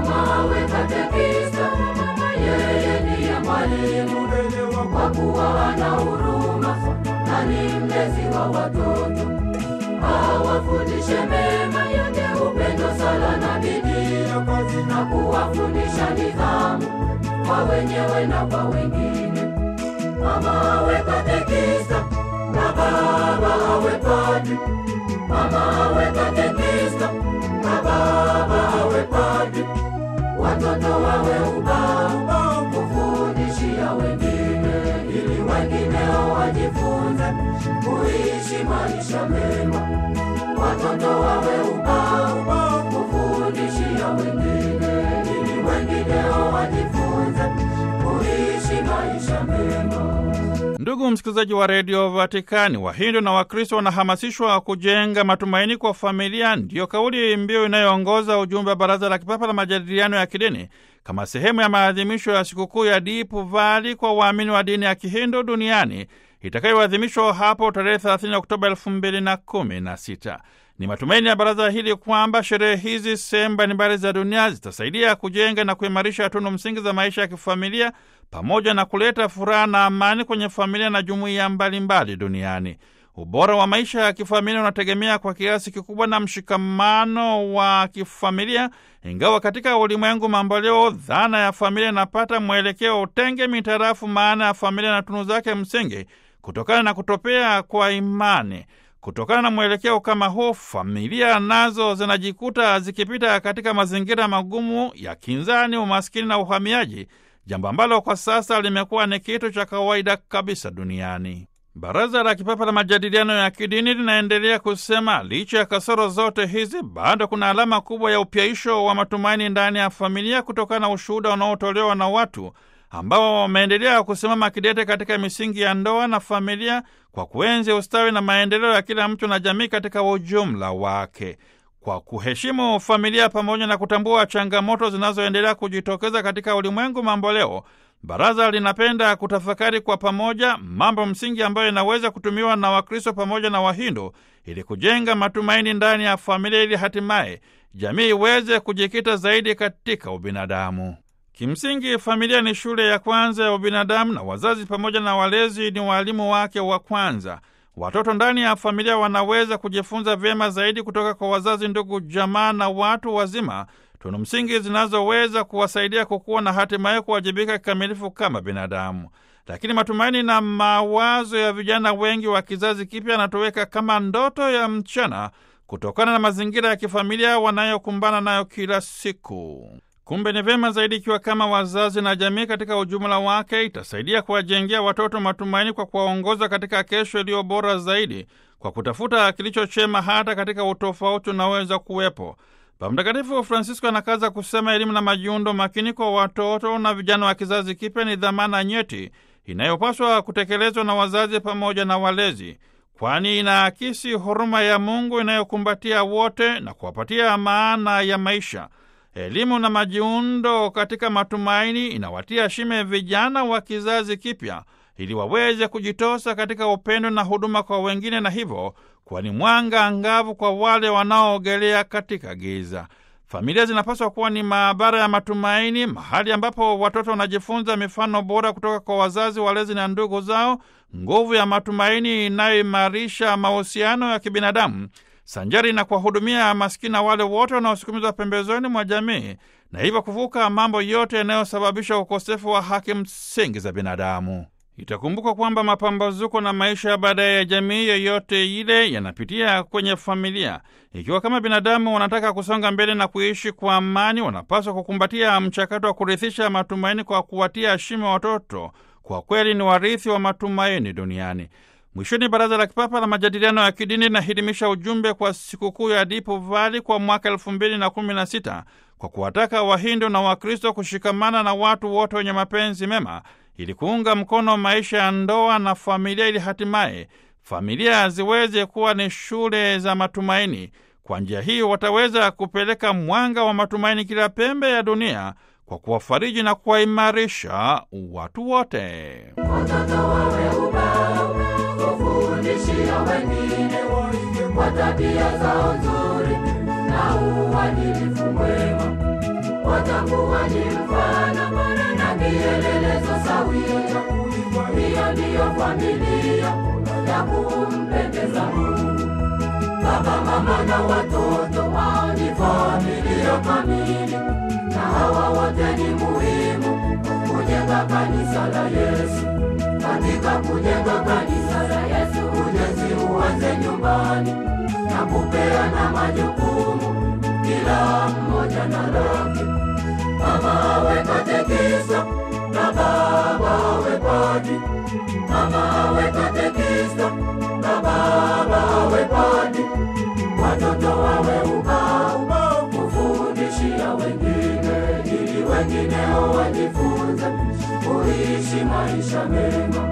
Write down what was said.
mama awe katekista, yeye ndiye mwalimu, kwa kuwa ana huruma na ni mlezi wa watoto. Awafundishe mema yote, upendo, sala na bidii, na kuwafundisha nidhamu kwa wenyewe na kwa wengine. Mama awe katekista na baba awe padri. Mama awe katekista na baba awe padri. Watoto wawe ubao kufundishia wengine, ili wengineo wajifunze kuishi maisha mema. Watoto wawe ubao kufundishia wengine, ili wengineo wajifunze kuishi maisha mema. Ndugu msikilizaji wa redio Vatikani, Wahindu na Wakristo wanahamasishwa kujenga matumaini kwa familia, ndiyo kauli mbiu inayoongoza ujumbe wa Baraza la Kipapa la Majadiliano ya Kidini kama sehemu ya maadhimisho ya sikukuu ya Deep Valley kwa waamini wa dini ya Kihindu duniani itakayoadhimishwa hapo tarehe 30 Oktoba 2016. Ni matumaini ya baraza hili kwamba sherehe hizi sehemu mbalimbali za dunia zitasaidia kujenga na kuimarisha tunu msingi za maisha ya kifamilia pamoja na kuleta furaha na amani kwenye familia na jumuiya mbalimbali duniani. Ubora wa maisha ya kifamilia unategemea kwa kiasi kikubwa na mshikamano wa kifamilia, ingawa katika ulimwengu mamboleo dhana ya familia inapata mwelekeo utenge mitarafu maana ya familia na tunu zake msingi kutokana na kutopea kwa imani. Kutokana na mwelekeo kama huu, familia nazo zinajikuta zikipita katika mazingira magumu ya kinzani, umaskini na uhamiaji, jambo ambalo kwa sasa limekuwa ni kitu cha kawaida kabisa duniani. Baraza la Kipapa la Majadiliano ya Kidini linaendelea kusema licha ya kasoro zote hizi, bado kuna alama kubwa ya upyaisho wa matumaini ndani ya familia kutokana na ushuhuda unaotolewa na watu ambao wameendelea kusimama kidete katika misingi ya ndoa na familia kwa kuenzi ustawi na maendeleo ya kila mtu na jamii katika ujumla wake. Kwa kuheshimu familia pamoja na kutambua changamoto zinazoendelea kujitokeza katika ulimwengu mamboleo, baraza linapenda kutafakari kwa pamoja mambo msingi ambayo yanaweza kutumiwa na Wakristo pamoja na Wahindu ili kujenga matumaini ndani ya familia ili hatimaye jamii iweze kujikita zaidi katika ubinadamu. Kimsingi, familia ni shule ya kwanza ya ubinadamu na wazazi pamoja na walezi ni waalimu wake wa kwanza. Watoto ndani ya familia wanaweza kujifunza vyema zaidi kutoka kwa wazazi, ndugu, jamaa na watu wazima, tunu msingi zinazoweza kuwasaidia kukua na hatimaye kuwajibika kikamilifu kama binadamu. Lakini matumaini na mawazo ya vijana wengi wa kizazi kipya yanatoweka kama ndoto ya mchana kutokana na mazingira ya kifamilia wanayokumbana nayo kila siku. Kumbe ni vyema zaidi ikiwa kama wazazi na jamii katika ujumla wake itasaidia kuwajengea watoto matumaini kwa kuwaongoza katika kesho iliyo bora zaidi, kwa kutafuta kilicho chema hata katika utofauti unaweza kuwepo. Baba Mtakatifu Francisco anakaza kusema elimu na majiundo makini kwa watoto na vijana wa kizazi kipya ni dhamana nyeti inayopaswa kutekelezwa na wazazi pamoja na walezi, kwani inaakisi huruma ya Mungu inayokumbatia wote na kuwapatia maana ya maisha. Elimu na majiundo katika matumaini inawatia shime vijana wa kizazi kipya ili waweze kujitosa katika upendo na huduma kwa wengine, na hivyo kuwa ni mwanga angavu kwa wale wanaoogelea katika giza. Familia zinapaswa kuwa ni maabara ya matumaini, mahali ambapo watoto wanajifunza mifano bora kutoka kwa wazazi, walezi na ndugu zao, nguvu ya matumaini inayoimarisha mahusiano ya kibinadamu sanjari na kuwahudumia maskini na wale wote wanaosukumizwa pembezoni mwa jamii na hivyo kuvuka mambo yote yanayosababisha ukosefu wa haki msingi za binadamu. Itakumbukwa kwamba mapambazuko na maisha ya baadaye ya jamii yoyote ile yanapitia kwenye familia. Ikiwa kama binadamu wanataka kusonga mbele na kuishi kwa amani, wanapaswa kukumbatia mchakato wa kurithisha matumaini kwa kuwatia heshima watoto. Kwa kweli ni warithi wa matumaini duniani. Mwishoni, Baraza la Kipapa la Majadiliano ya Kidini linahitimisha ujumbe kwa sikukuu ya Deep Valley kwa mwaka elfu mbili na kumi na sita kwa kuwataka Wahindu na Wakristo kushikamana na watu wote wenye mapenzi mema ili kuunga mkono maisha ya ndoa na familia ili hatimaye familia ziweze kuwa ni shule za matumaini. Kwa njia hii wataweza kupeleka mwanga wa matumaini kila pembe ya dunia kwa kuwafariji na kuwaimarisha watu wote. Watoto wawe ubao kufundishia wengine kwa tabia zao nzuri na uadilifu mwema. watakuwa ni mfano na kielelezo sawia. Hiyo ndiyo familia ya kumpendeza Mungu. Baba, mama na watoto wao ni familia kamili, na hawa wote ni muhimu kujenga kanisa la Yesu. Katika kujenga kanisa la Yesu, ujenzi uanze nyumbani na kupeana majukumu, kila mmoja na lake. Mama awe katekista na baba awe padri, mama awe katekista na baba awe padri, watoto wawe ubao kufundishia wengine, ili wengineo wajifunze kuishi maisha mema.